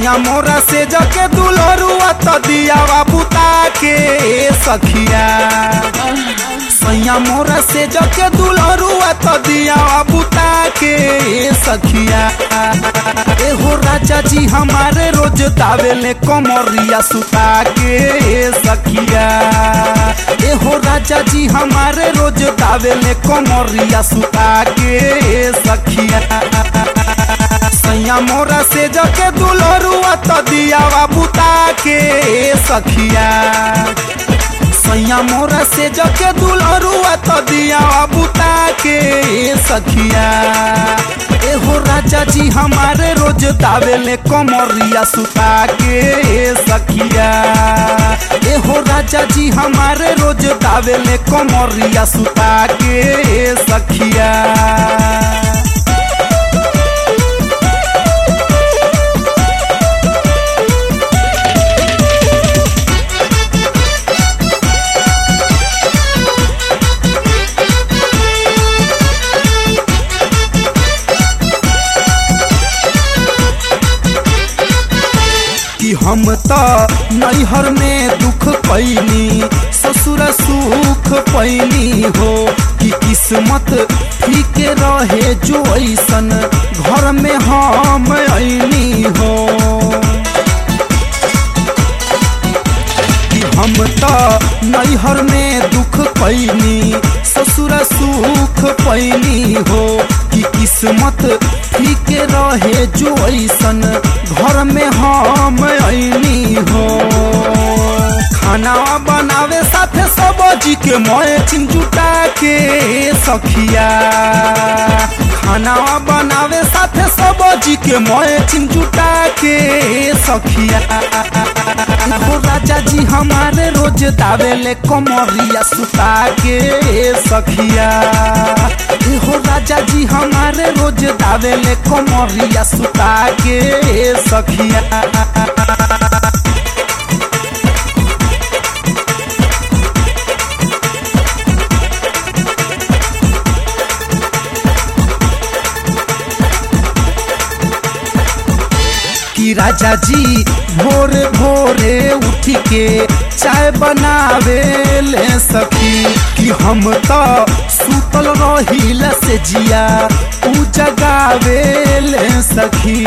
सैया मोरा से जके दुलरुआ त दियावा बुता के सखिया सैया मोरा से जके दुलरुआ त दियावा बुता के सखिया एहो राजा जी हमारे रोज दावेले कमरिया सुता के सखिया एहो राजा जी हमारे रोज दावेले कमरिया सुता के सखिया सैया मोरा से जके दुलरुआ त दियावा बुता के सखिया सैया मोरा से जके दुलरुआ त दियावा बुता के सखिया एहो राजा जी हमारे रोज दावेले कमरिया सुता के सखिया एहो राजा जी हमारे रोज दावेले कमरिया सुता के सखिया कि हम त नैहर में दुख पैनी ससुर सुख पैनी हो कि किस्मत ठीक रहे जो ऐसन घर में हम ऐनी हो कि हम त नैहर में दुख पैनी ससुर सुख पैनी हो कि किस्मत ठीक रहे जो ऐसन घर में हम ऐनी हो खाना बनावे साथे सब्जी के मैचिन जुटा के सखिया खाना बनावे साथे सब्जी के मैचिन जुटा के सखिया हो राजा जी हमारे रोज दावेले कमरिया सुता के सखिया हो राजा जी हमारे रोज दावेले कमरिया सुता के सखिया कि राजा जी भोर भोरे उठ के चाय बनावे ले सखी कि हम तो सुतल रहिल से जिया उ जगावे ले सखी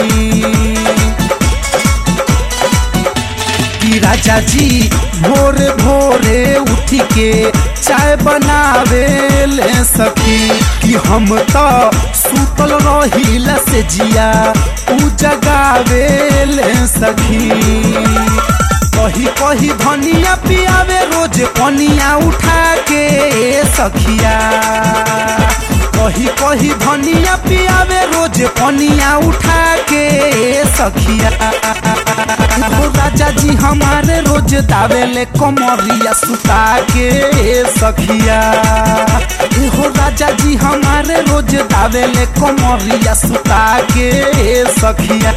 कि राजा जी भोर भोरे उठ के चाय बनावे ले सखी कि हम तो सुतल रहिल से जिया उ जगावे ले सखी कही कही धनिया पियावे रोज पनिया उठा के सखिया कही कही धनिया पियावे रोज पनिया उठा के सखिया हो राजा जी हमारे रोज दावेले कमरिया सुता के सखिया हो राजा जी हमारे रोज दावेले कमरिया सुता के सखिया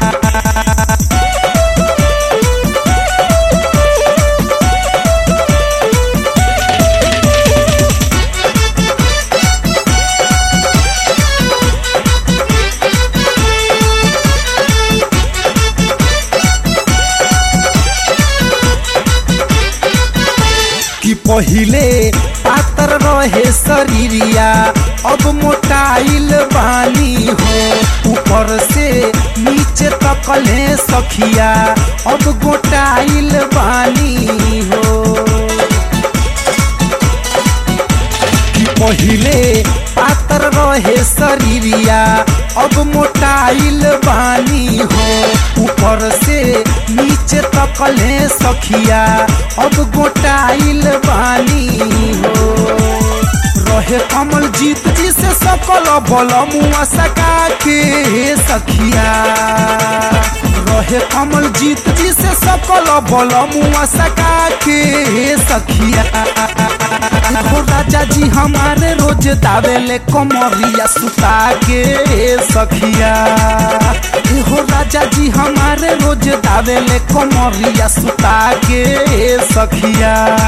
कि पहिले पातर रहे शरीरिया अब मोटाइल बानी हो ऊपर से नीचे तकले सखिया अब गोटाइल बानी हो कि पहिले पातर रहे शरीरिया अब मोटाइल बानी हो ऊपर से नीचे तकले सखिया अब गोटाइल बानी हो रहे कमल जीत जी से सकल बल मुआ सका के सखिया रहे कमल जीत जी से सकल बल मुआ सका के सखिया हो राजा जी हमारे रोज दावेले कमरिया सुता के सखिया हो राजा जी हमारे रोज दावेले कमरिया सुता के सखिया